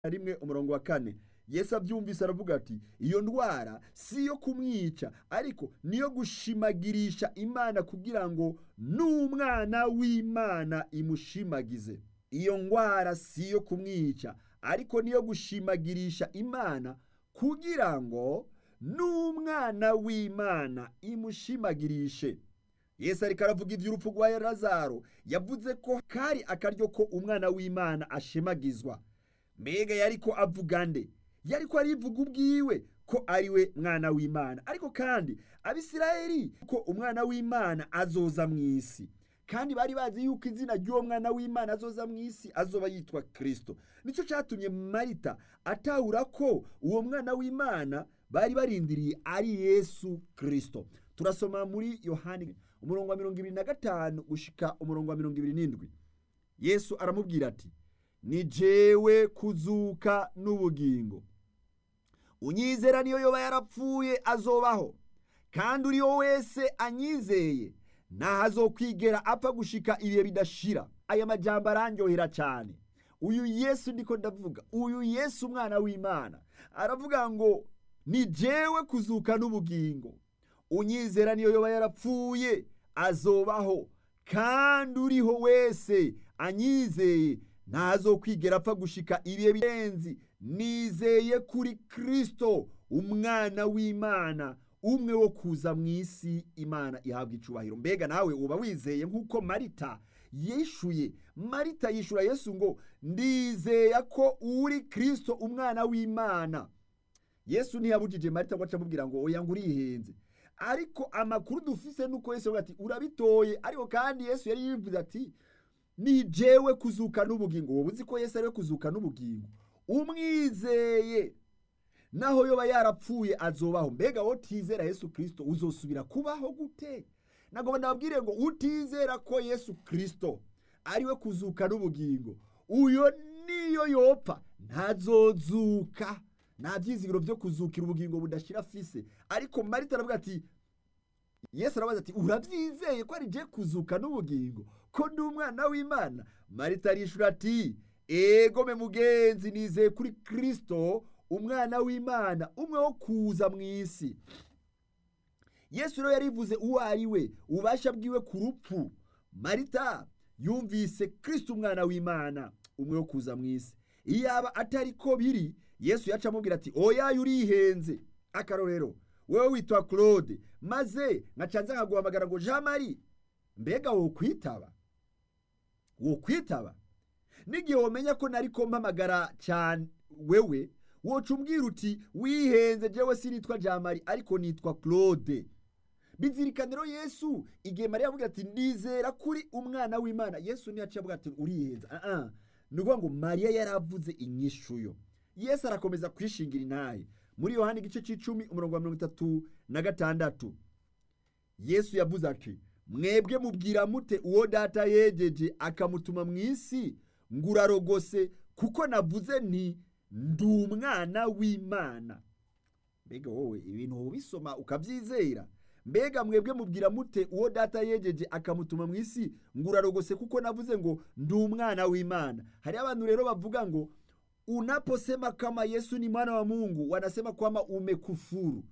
rimwe umurongo wa kane yesu abyumvise aravuga ati iyo ndwara si iyo kumwica ariko niyo gushimagirisha imana kugira ngo n'umwana w'imana imushimagize iyo ndwara si iyo kumwica ariko niyo gushimagirisha imana kugira ngo n'umwana w'imana imushimagirishe yesu ariko aravuga iby'urupfu rwa lazaro yavuze ko kari akaryo ko umwana w'imana ashemagizwa mbega yari ko avuga nde yari ko arivuga ubwiwe ko ari we mwana w'imana ariko kandi abisirayeli ko umwana w'imana azoza mu isi kandi bari bazi yuko izina ry'uwo mwana w'imana azoza mu isi azoba yitwa kirisito nicyo cyatumye marita atahura ko uwo mwana w'imana bari barindiriye ari yesu kirisito turasoma muri yohani umurongo wa mirongo ibiri na gatanu gushika umurongo wa mirongo ibiri n'indwi yesu aramubwira ati ni jewe kuzuka n'ubugingo unyizera niyo yoba yarapfuye azobaho kandi uriyo wese anyizeye ntaho azokwigera apfa gushika ibihe bidashira aya majambo arandyohera cyane uyu yesu ndiko ndavuga uyu yesu umwana w'imana aravuga ngo ni jewe kuzuka n'ubugingo unyizera niyo yoba yarapfuye azobaho kandi uriho wese anyizeye ntazokwigera apfa gushika ibihe birenzi nizeye kuri kirisito umwana w'imana umwe wo kuza mu isi imana ihabwa icubahiro mbega nawe uba wizeye nk'uko marita yishuye marita yishura yesu ngo ndizeye ko uri kirisito umwana w'imana yesu ntiyabujije marita ngo acamubwira ngo oya ngo urihenze ariko amakuru dufise nuko yesu ati urabitoye ariko kandi yesu yari yivuze ati ni jewe kuzuka n'ubugingo wowe uzi ko yesu ariwe kuzuka n'ubugingo umwizeye naho yoba yarapfuye azobaho mbega wowe utizera yesu kirisito uzosubira kubaho gute ntabwo ndababwire ngo utizera ko yesu kirisito ariwe kuzuka n'ubugingo uyo niyo yopfa ntazozuka nta byizigiro byo kuzukira ubugingo budashira afise ariko marita aravuga ati yesu arabaza ati urabyizeye ko ari je kuzuka n'ubugingo ko ndi umwana w'imana marita arishura ati egome mugenzi nizeye kuri kirisito umwana w'imana umwe wo kuza mu isi yesu rero yarivuze uwo ari we ububasha bwiwe ku rupfu marita yumvise kirisito umwana w'imana umwe wo kuza mu isi iyo yaba atari ko biri yesu yaca amubwira ati oya urihenze akarorero wowe witwa claude maze nkacanza nkaguhamagara ngo jean marie mbega wo kwitaba wo kwitaba n'igihe wamenya ko nari ko mpamagara cyane wewe woca umbwira uti wihenze jewe sinitwa jean marie ariko nitwa claude bizirikane rero yesu igihe mariya avuga ati ndizera kuri umwana w'imana yesu ntiyaciye avuga ati urihenze aha ni ukuvuga ngo mariya yaravuze inyishuyo yesu arakomeza kwishingira intahe muri yohani igice cy'icumi umurongo wa mirongo itatu na gatandatu yesu yavuze ati mwebwe mubwira mute uwo data yegeje akamutuma mu isi ngo urarogose kuko navuze nti ndi umwana w'imana mbega wowe ibintu ubisoma ukabyizera mbega mwebwe mubwira mute uwo data yegeje akamutuma mu isi ngo urarogose kuko navuze ngo ndi umwana w'imana hari abantu rero bavuga ngo unaposema kama yesu ni mwana wa mungu wanasema kwamba umekufuru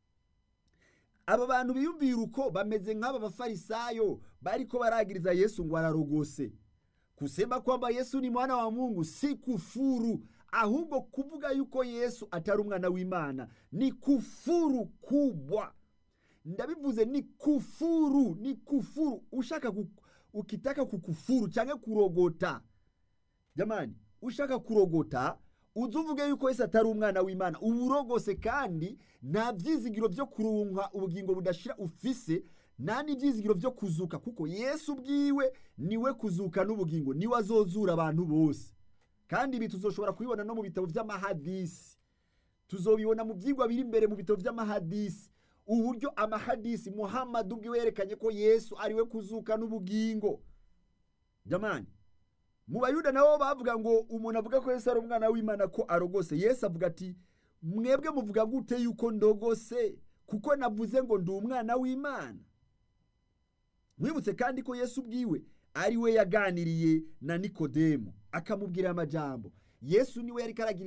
aba bantu biyumvira uko bameze nk'aba bafarisayo bariko baragiriza yesu ngo ararogose kusema kwamba yesu ni mwana wa mungu si kufuru ahubwo kuvuga yuko yesu atari umwana w'imana ni kufuru kubwa ndabivuze ni kufuru ni kufuru ushaka ku, ukitaka kukufuru cyangwa kurogota jamani ushaka kurogota uzuvuge yuko yesu atari umwana w'imana uba urogose kandi nta byizigiro byo kurunka ubugingo budashira ufise nta n'ibyizigiro byo kuzuka kuko yesu ubwiwe niwe kuzuka n'ubugingo niwe azozura abantu bose kandi ibi tuzoshobora kubibona no mu bitabo by'amahadisi tuzobibona mu byigwa biri imbere mu bitabo by'amahadisi uburyo amahadisi muhammad ubwiwe yerekanye ko yesu ariwe kuzuka n'ubugingo jamani mu bayuda nabo bavuga ngo umuntu avuga ko yesu ari umwana w'imana ko arogose yesu avuga ati mwebwe muvuga gute yuko ndogose kuko navuze ngo ndi umwana w'imana mwibutse kandi ko yesu ubwiwe ari we yaganiriye na nikodemu akamubwira amajambo yesu niwe yari karagira